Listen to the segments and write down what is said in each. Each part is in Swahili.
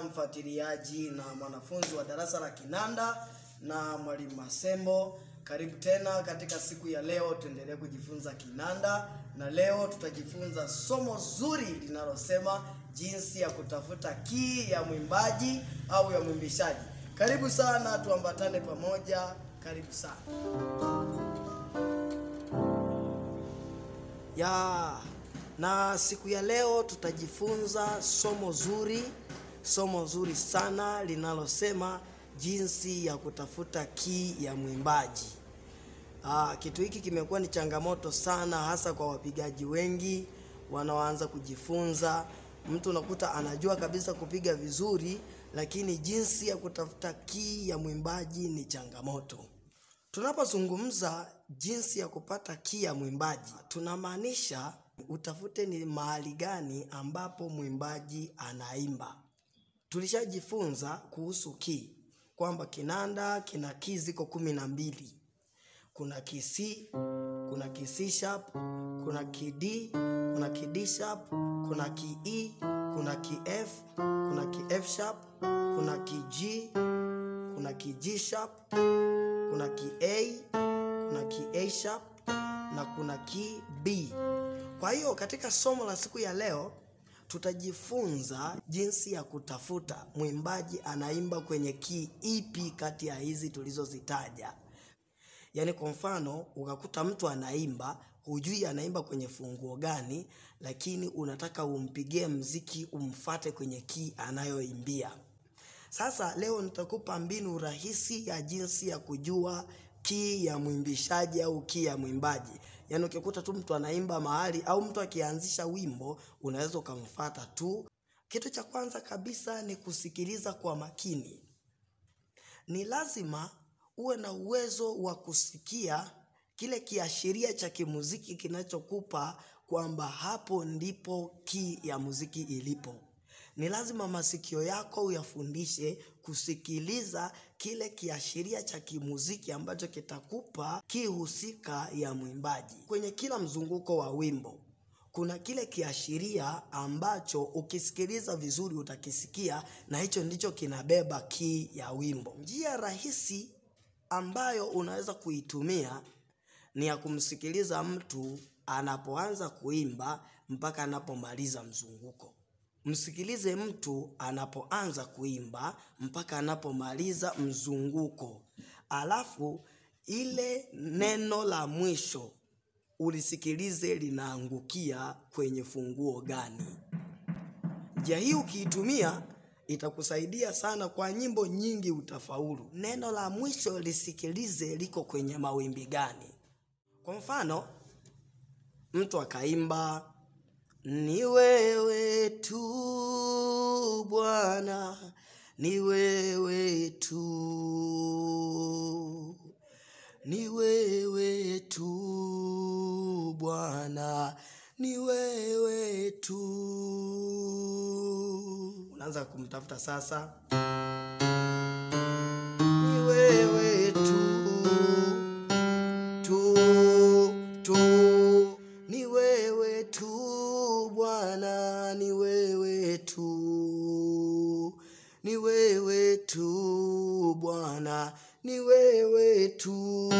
mfuatiliaji na mwanafunzi wa darasa la kinanda na mwalimu Masembo. Karibu tena katika siku ya leo, tuendelee kujifunza kinanda, na leo tutajifunza somo zuri linalosema jinsi ya kutafuta kii ya mwimbaji au ya mwimbishaji. Karibu sana, tuambatane pamoja. Karibu sana ya na siku ya leo tutajifunza somo zuri, somo zuri sana linalosema jinsi ya kutafuta kii ya mwimbaji. Aa, kitu hiki kimekuwa ni changamoto sana, hasa kwa wapigaji wengi wanaoanza kujifunza. Mtu unakuta anajua kabisa kupiga vizuri, lakini jinsi ya kutafuta kii ya mwimbaji ni changamoto. Tunapozungumza jinsi ya kupata kii ya mwimbaji, tunamaanisha utafute ni mahali gani ambapo mwimbaji anaimba. Tulishajifunza kuhusu kii kwamba kinanda kina kii ziko kumi na mbili. Kuna key C, kuna key C sharp, kuna key D, kuna key D sharp, kuna key E, kuna key F, kuna key F sharp, kuna key G, kuna key G sharp, kuna key A, kuna key A sharp na kuna key B. Kwa hiyo katika somo la siku ya leo tutajifunza jinsi ya kutafuta mwimbaji anaimba kwenye key ipi kati ya hizi tulizozitaja. Yaani kwa mfano ukakuta mtu anaimba, hujui anaimba kwenye funguo gani, lakini unataka umpigie mziki umfate kwenye key anayoimbia. Sasa leo nitakupa mbinu rahisi ya jinsi ya kujua kii ya mwimbishaji au kii ya mwimbaji. Yaani ukikuta tu mtu anaimba mahali au mtu akianzisha wimbo, unaweza ukamfata tu. Kitu cha kwanza kabisa ni kusikiliza kwa makini. Ni lazima uwe na uwezo wa kusikia kile kiashiria cha kimuziki kinachokupa kwamba hapo ndipo kii ya muziki ilipo. Ni lazima masikio yako uyafundishe kusikiliza kile kiashiria cha kimuziki ambacho kitakupa kii husika ya mwimbaji. Kwenye kila mzunguko wa wimbo kuna kile kiashiria ambacho ukisikiliza vizuri utakisikia, na hicho ndicho kinabeba kii ya wimbo. Njia rahisi ambayo unaweza kuitumia ni ya kumsikiliza mtu anapoanza kuimba mpaka anapomaliza mzunguko. Msikilize mtu anapoanza kuimba mpaka anapomaliza mzunguko, alafu ile neno la mwisho ulisikilize linaangukia kwenye funguo gani. Njia hii ukiitumia itakusaidia sana kwa nyimbo nyingi, utafaulu. Neno la mwisho lisikilize liko kwenye mawimbi gani. Kwa mfano, mtu akaimba ni wewe tu Bwana, ni wewe tu, ni wewe tu Bwana, ni wewe tu. Unaanza kumtafuta sasa, ni wewe tu tu tu, ni wewe tu Bwana, ni wewe tu, ni wewe tu Bwana, ni wewe tu.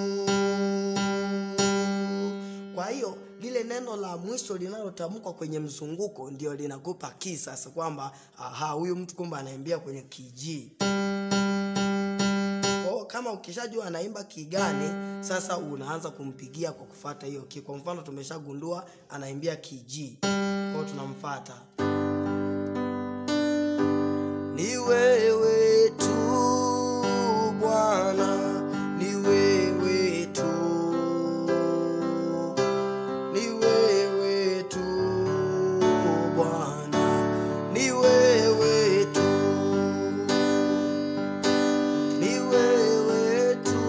Kwa hiyo lile neno la mwisho linalotamkwa kwenye mzunguko ndio linakupa kii sasa, kwamba aha, huyu mtu kumbe anaimbia kwenye kiji. Kwa kama ukishajua anaimba kii gani, sasa unaanza kumpigia kwa kufata hiyo kii. Kwa mfano tumeshagundua anaimbia kiji, kwa hiyo tunamfata ni wewe tu Bwana, ni wewe tu, ni wewe tu Bwana, ni wewe tu, ni wewe tu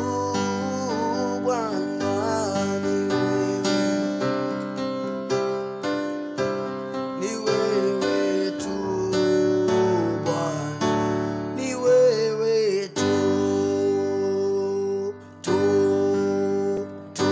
Bwana, ni wewe ni wewe tu Bwana, ni wewe tu tu tu.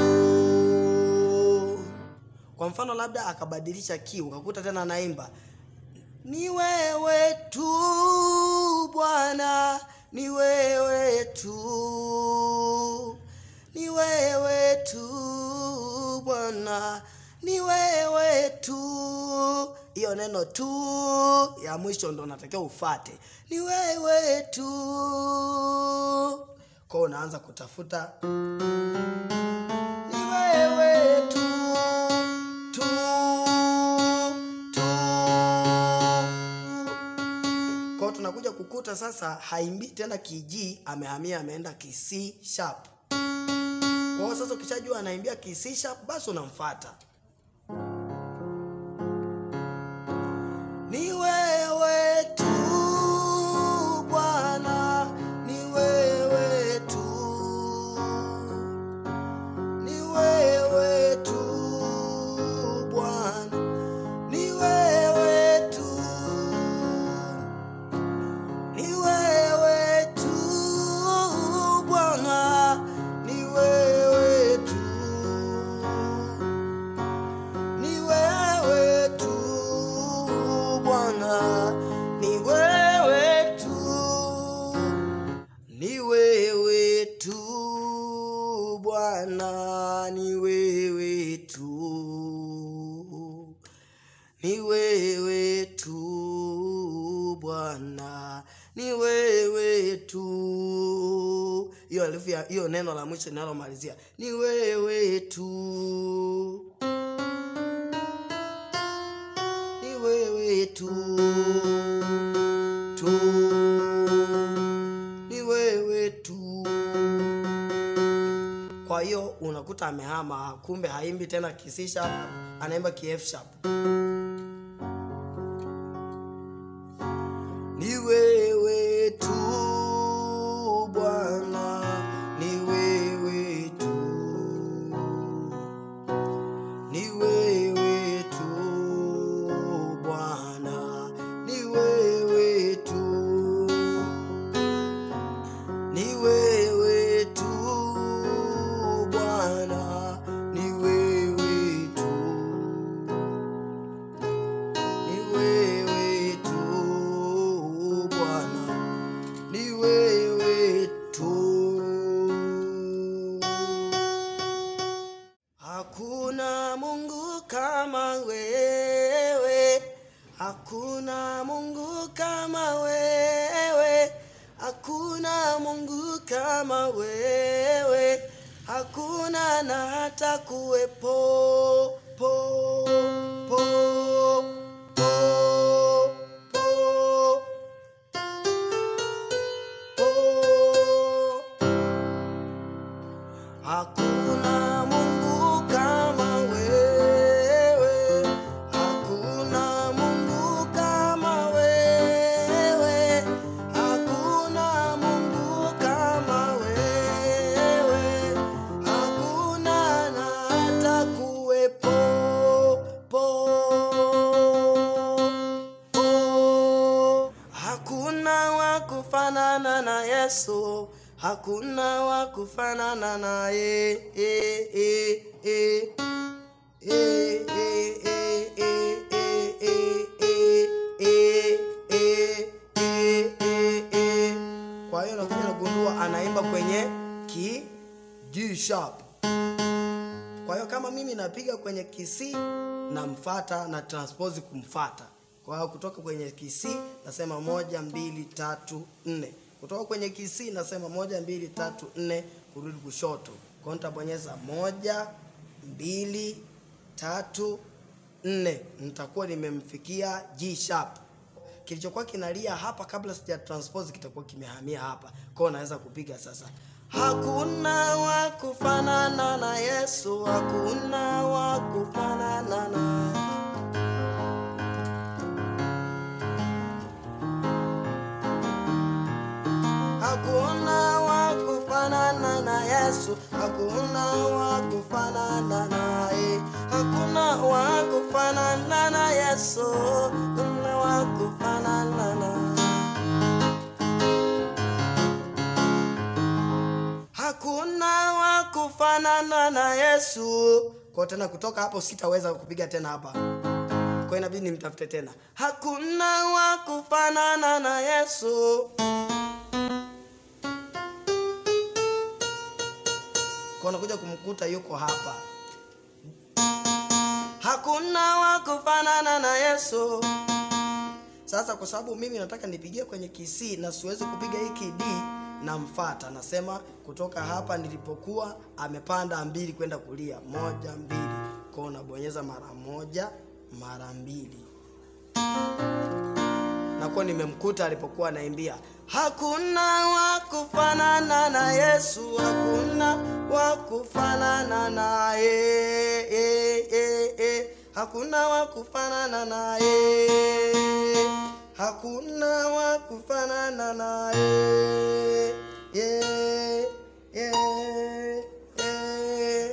Kwa mfano labda akabadilisha key, ukakuta tena anaimba ni wewe tu Bwana, ni wewe tu, ni wewe tu Bwana, ni wewe tu. Hiyo neno tu ya mwisho ndo natakiwa ufate, ni wewe tu. Kwa unaanza kutafuta ni wewe tu, tu, tu. Kwa hiyo tunakuja kukuta sasa haimbii tena kiji, amehamia ameenda ki C sharp. Kwa hiyo sasa ukishajua anaimbia ki C sharp, basi unamfuata. Ni wewe tu Bwana, ni wewe tu, ni wewe tu Bwana, ni wewe tu ni wewe tu Bwana, ni wewe tu, ni wewe tu Bwana, ni wewe tu, ni wewe tu Bwana, ni wewe tu ni wewe tu Bwana, ni wewe tu. Hiyo alifu ya hiyo neno la mwisho linalomalizia ni wewe tu, ni wewe tu, tu, ni wewe tu. Kwa hiyo unakuta amehama, kumbe haimbi tena ki C sharp, anaimba ki F sharp. Ni wewe tu Bwana, ni wewe tu, ni wewe tu Bwana, ni wewe tu, ni wewe tu Bwana, ni wewe tu ni wewe tu Bwana, ni wewe tu. Hakuna Mungu kama wewe, hakuna Mungu kama wewe, hakuna Mungu kama wewe, hakuna na hata kuwepo po po po po po Hakuna Mungu kama wewe, hakuna Mungu kama wewe, hakuna Mungu kama wewe, hakuna na hata kuwepo po po. Hakuna wa kufanana na Yesu, hakuna wa kufanana naye. Eh, eh, eh. Eh, eh, eh, eh, eh, eh, eh, eh, eh, eh, eh, eh. Kwa hiyo nakuja nagundua anaimba kwenye ki G sharp. Kwa hiyo kama mimi napiga kwenye kisi namfata na transpose kumfata. Kwa hiyo kutoka kwenye kisi nasema moja mbili tatu nne. Kutoka kwenye kisi nasema moja mbili tatu nne kurudi kushoto. Kwa hiyo nitabonyeza moja mbili tatu nne, nitakuwa nimemfikia G sharp. Kilichokuwa kinalia hapa kabla sija transpose kitakuwa kimehamia hapa. Kwa hiyo naweza kupiga sasa. Hakuna wa kufanana na Yesu, hakuna wa kufanana na Hakuna wa kufanana na Yesu, hakuna wa kufanana naye, hakuna wa kufanana na Yesu, hakuna wa kufanana na hakuna wa kufanana na Yesu. Kwa tena kutoka hapo sitaweza kupiga tena hapa. kwa inabidi nimtafute tena hakuna wa kufanana na yesu kwa nakuja kumkuta yuko hapa hakuna wa kufanana na yesu sasa kwa sababu mimi nataka nipigie kwenye kisi na siwezi kupiga hiki d namfata nasema kutoka hapa nilipokuwa amepanda mbili kwenda kulia moja mbili kwao nabonyeza mara moja mara mbili nakuwa nimemkuta alipokuwa anaimbia hakuna wa kufanana na yesu hakuna wa kufanana naye e, e, e. hakuna wa kufanana naye hakuna wa kufanana naye yeah, yeah, yeah,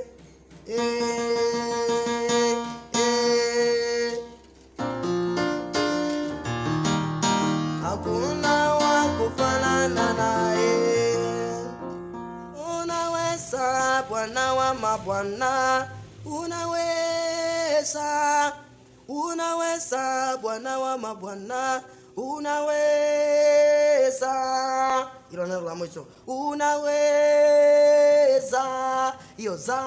yeah, yeah. hakuna wa kufanana naye. Unaweza Bwana wa mabwana, unaweza, unaweza Bwana wa mabwana, unaweza. Hilo neno la mwisho, unaweza. Hiyo za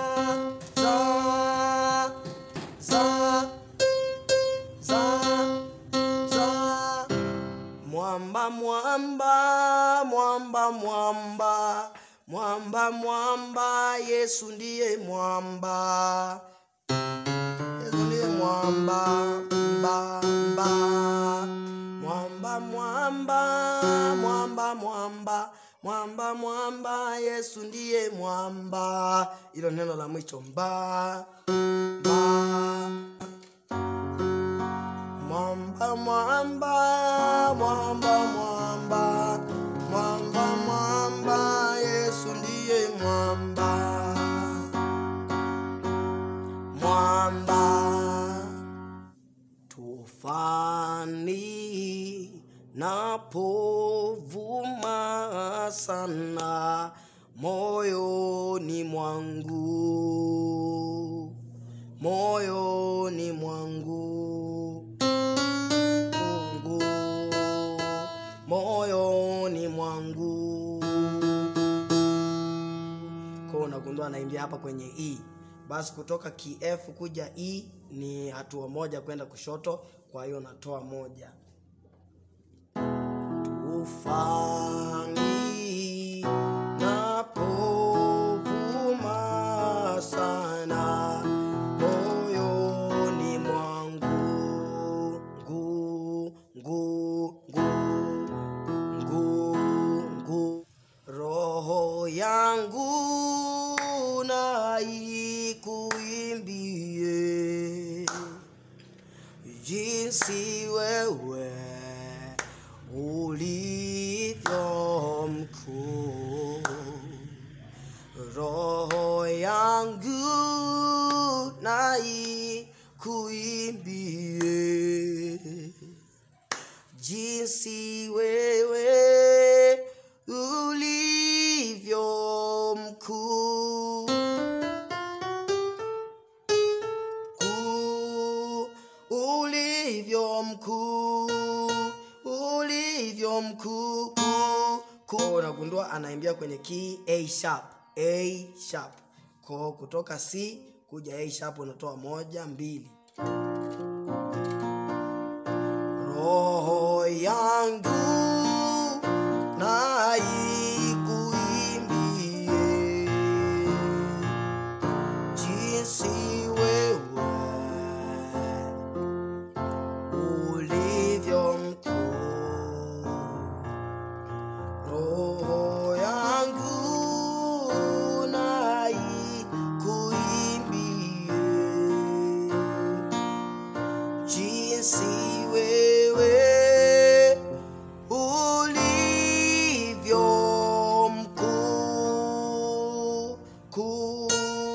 za za za za mwamba mwamba mwamba mwamba mwamba mwamba yesu ndiye mwamba yesu ndiye mwamba mba mba mwamba mwamba mwamba mwamba mwamba mwamba yesu ndiye mwamba ilo neno la mwisho mba mba mwamba mwamba mwamba mwamba mwamba mwamba yesu ndiye mwamba mwamba tufani napovuma sana moyoni mwangu moyoni mwangu Mungu moyoni mwangu. Kwa hiyo unagundua anaimbia hapa kwenye E. Basi kutoka ki F kuja E ni hatua moja kwenda kushoto, kwa hiyo natoa moja. Tufani napovuma sana moyoni mwangu ngu ngu ngu ngu ngu roho yangu na ikuimbie jinsi wewe ulivyo mkuu roho yangu na ikuimbie jinsi wewe ulivyo mkuu Kuu, ulivyo mkuu ulivyo mkuu kuu, kuu. unagundua anaimbia kwenye key A sharp A sharp ko kutoka C kuja A sharp unatoa moja mbili roho yangu na ikuimbie jinsi wewe ulivyo mkuu roho yangu na ikuimbie jinsi wewe ulivyo mkuu kuu.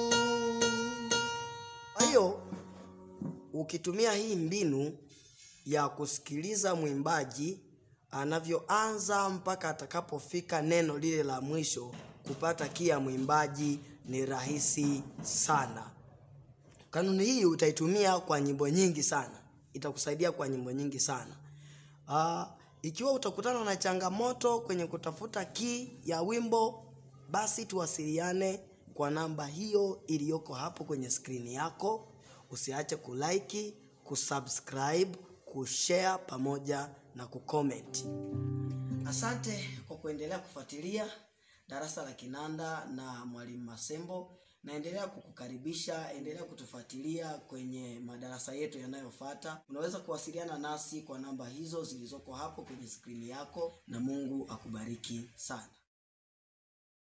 Kwa hiyo ukitumia hii mbinu ya kusikiliza mwimbaji anavyoanza mpaka atakapofika neno lile la mwisho, kupata kia mwimbaji ni rahisi sana. Kanuni hii utaitumia kwa nyimbo nyingi sana. itakusaidia kwa nyimbo nyingi sana. Uh, ikiwa utakutana na changamoto kwenye kutafuta key ya wimbo, basi tuwasiliane kwa namba hiyo iliyoko hapo kwenye skrini yako. Usiache kulike, kusubscribe, kushare pamoja na kucomment. Asante kwa kuendelea kufuatilia darasa la kinanda na mwalimu Masembo. Naendelea kukukaribisha, endelea kutufuatilia kwenye madarasa yetu yanayofuata. Unaweza kuwasiliana nasi kwa namba hizo zilizoko hapo kwenye skrini yako, na Mungu akubariki sana.